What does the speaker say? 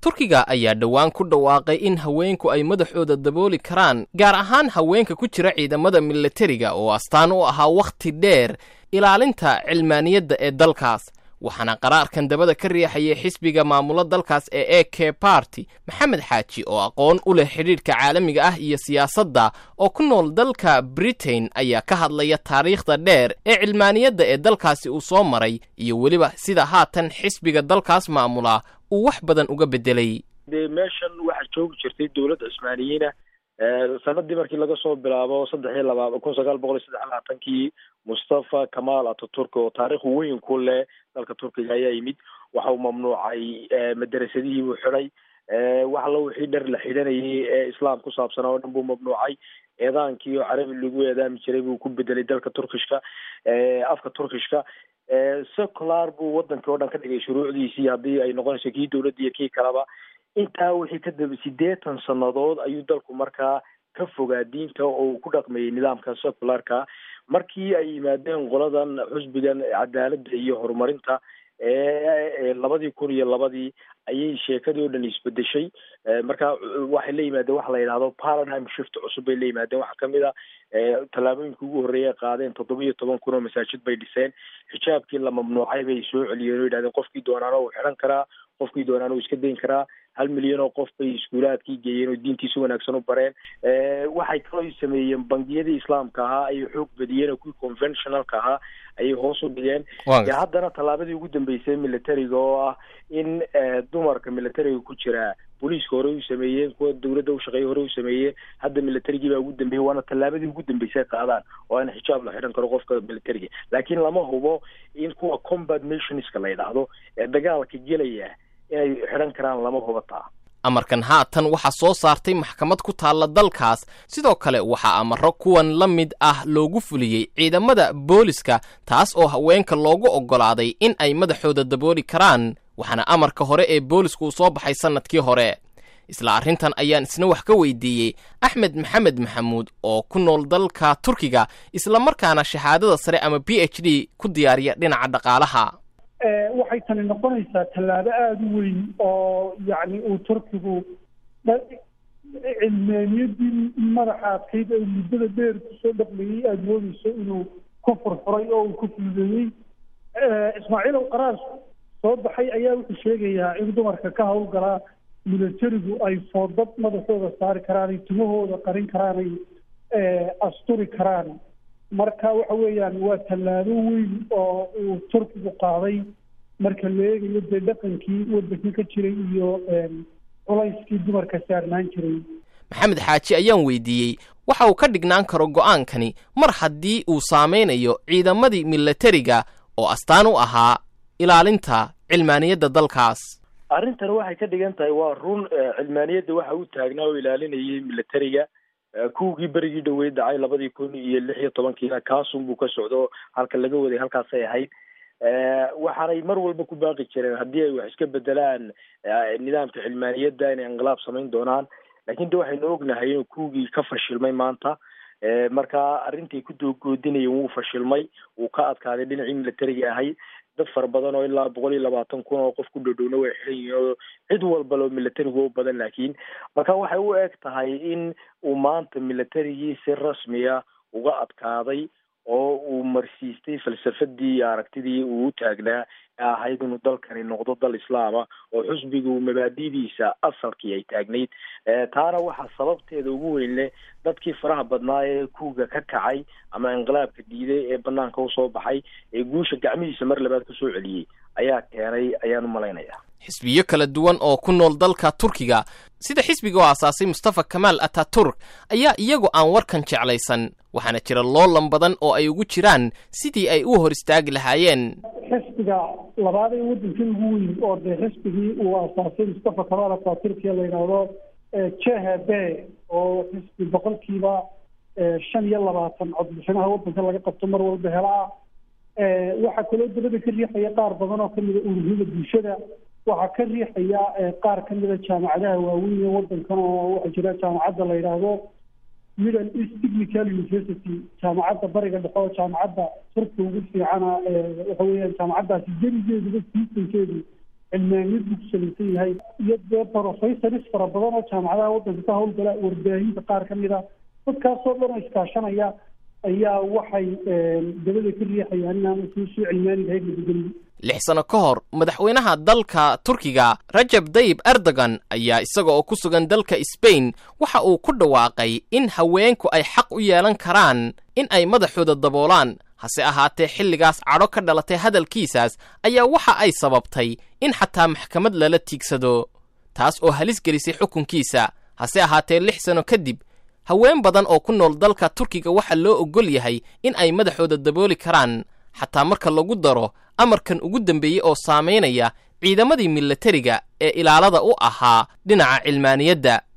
turkiga ayaa dhowaan ku dhawaaqay in haweenku ay madaxooda dabooli karaan gaar ahaan haweenka ku jira ciidamada milatariga oo astaan u ahaa wakhti dheer ilaalinta cilmaaniyadda ee dalkaas waxaana qaraarkan dabada ka riixayay xisbiga maamulo dalkaas ee e k barty maxamed xaaji oo aqoon u leh xidhiidhka caalamiga ah iyo siyaasadda oo ku nool dalka britain ayaa ka hadlaya taariikhda dheer ee cilmaaniyadda ee dalkaasi uu soo maray iyo weliba sida haatan xisbiga dalkaas maamula uu wax badan uga beddelay dee meeshan waxaa joogi jirtay dowladda cusmaaniyiina sanadii markii laga soo bilaabo saddex iyo laba kun sagaal boqol iyo saddex labaatankii mustafa kamal ataturk oo taarikh weyn ku leh dalka turkiga ayaa yimid waxa uu mamnuucay madarasadihii buu xidhay wax allo wixii dhar la xidhanayay ee islaam ku saabsanaa oo dhan buu mamnuucay eedaankii oo carabi lagu eedaami jiray buu ku bedelay dalka turkishka afka turkishka secular buu wadankii oo dhan ka dhigay shuruucdiisii haddii ay noqonayso kii dowladda iyo kii kaleba intaa wixii ka daba siddeetan sannadood ayuu dalku markaa ka fogaa diinta oo uu ku dhaqmayay nidaamka secularka markii ay yimaadeen qoladan xusbigan cadaaladda iyo horumarinta ee labadii kun iyo labadii ayay sheekadii oo dhan isbedeshay marka waxay la yimaadeen waxa la yidhahdo paradigm shift cusub bay la yimaadeen waxaa kamid a tallaabooyinka ugu horreeya qaadeen toddoba iyo toban kun oo masaajid bay dhiseen xijaabkii la mamnuucay bay soo celiyeen oo yidhahdeen qofkii doonaana uu xidhan karaa qofkii doonaana uu iska dayn karaa hal milyan oo qof bay iskuulaadkii geeyeen oo diintiisa wanaagsan u bareen waxay kaloo sameeyeen bangiyadii islaamka ahaa ayay xoog badiyeen oo kuwii conventionalka ahaa ayay hoos u dhigeen dee haddana tallaabadii ugu dambeysay militariga oo ah in dumarka militariga ku jira booliiska hore u sameeyeen kuwa dowladda ushaqeeya hore u sameeyeen hadda militarigii baa ugu dambeeyey waana tallaabadii ugu dambeysay qaadaan oo in xijaab la xidhan karo qofka militariga laakiin lama hubo in kuwa combat nationska la yidhaahdo ee dagaalka gelaya inay xidhan karaan lama hubataa amarkan haatan waxaa soo saartay maxkamad ku taalla dalkaas sidoo kale waxaa amaro kuwan la mid ah loogu fuliyey ciidamada booliska taas oo haweenka loogu oggolaaday in ay madaxooda dabooli karaan waxaana amarka hore ee boolisku uu soo baxay sannadkii hore isla arrintan ayaan isna wax ka weydiiyey axmed maxamed maxamuud oo ku nool dalka turkiga islamarkaana shahaadada sare ama b h d ku diyaariya dhinaca dhaqaalaha waxay tani noqonaysaa tallaabo aada u weyn oo yacni uu turkigu cilmaaniyadii madaxa adkayd ee muddada dheer kusoo dhaqmayey aada moodeyso inuu ku furfuray oo uu ku fududeeyey ismaaciilow qaraar soo baxay ayaa wuxuu sheegayaa in dumarka ka howlgalaa milatarigu ay foodad madaxooda saari karaan ay tumahooda qarin karaan ay asturi karaan marka waxa weeyaan waa tallaabo weyn oo uu turkigu qaaday marka la eegayo dee dhaqankii waddankii ka jiray iyo culayskii dumarka saarnaan jiray maxamed xaaji ayaan weydiiyey waxa uu ka dhignaan karo go'aankani mar haddii uu saameynayo ciidamadii milatariga oo astaan u ahaa ilaalinta cilmaaniyadda dalkaas arrintan waxay ka dhigan tahay waa run cilmaaniyadda waxa u taagnaa oo ilaalinayay milatariga kuwigii berigii dhaweyd dhacay labadii kun iyo lix iyo tobankiina kaasun buu ka socdo halka laga waday halkaasay ahayd waxaanay mar walba ku baaqi jireen haddii ay wax iska bedelaan nidaamka cilmaaniyadda inay inqilaab samayn doonaan lakin de waxaynu ognahay inuu kuwigii ka fashilmay maanta marka arrintii ku doogoodinayeen wuu fashilmay wuu ka adkaaday dhinacii milatariga ahayd dad fara badan oo ilaa boqol iyo labaatan kun oo qof ku dhowdhowna way xiran yihiin oo cid walba loo milatarigu u badan laakiin marka waxay u eg tahay in uu maanta milatarigii si rasmiya uga adkaaday oo uu marsiistay falsafadii iyo aragtidii uu u taagnaa ee ahayd inuu dalkani noqdo dal islaama oo xusbigu mabaadidiisa asalkii ay taagnayd taana waxaa sababteeda ugu weyn leh dadkii faraha badnaa ee kuuga ka kacay ama inqilaabka diiday ee banaanka usoo baxay ee guusha gacmihiisa mar labaad kusoo celiyey ayaa keenay ayaan u malaynayaa xisbiyo kala duwan oo ku nool dalka turkiga sida xisbiga oo aasaasay mustafa kamaal ataturk ayaa iyagu aan warkan jeclaysan waxaana jira loolan badan oo ay ugu jiraan sidii ay u hor istaagi lahaayeen xisbiga labaad ee waddankii ugu weyn oo dee xisbigii uu aasaasay mustafa kamaal ataturkiya la yidhaahdo jhb oo xisbi boqolkiiba shan iyo labaatan codbixinaha waddanka laga qabto mar walba helaa waxaa kaloo dabada ka riixaya qaar badan oo kamida ururada bulshada waxaa ka riixaya qaar kamida jaamacadaha waaweyn ee wadankan oo waxaa jira jaamacadda la yidhaahdo middle east technical university jaamacadda bariga dhexe oo jaamacadda turka ugu fiicana waxa weeyaan jaamacaddaasi jerigeeduba siisankeedu cilmaaniyad buu ku salaysan yahay iyo dee professoris fara badan oo jaamacadaha waddanka ka howlgala warbaahinta qaar ka mid a dadkaasoo dhan oo iskaashanaya ayaa waxay dabada ka riixayaan inaan sii sii cilmaaniga hayd nabadgelyo lix sano ka hor madaxweynaha dalka turkiga rajab dayib erdogan ayaa isaga oo ku sugan dalka sbain waxa uu ku dhawaaqay in haweenku ay xaq u yeelan karaan in ay madaxooda daboolaan hase ahaatee xilligaas cadho ka dhalatay hadalkiisaas ayaa waxa ay sababtay in xataa maxkamad lala tiigsado taas oo halis gelisay xukunkiisa hase ahaatee lix sano kadib haween badan oo ku nool dalka turkiga waxaa loo oggol yahay in ay madaxooda dabooli karaan xataa marka lagu daro amarkan ugu dambeeyey oo saamaynaya ciidamadii milatariga ee ilaalada u ahaa dhinaca cilmaaniyadda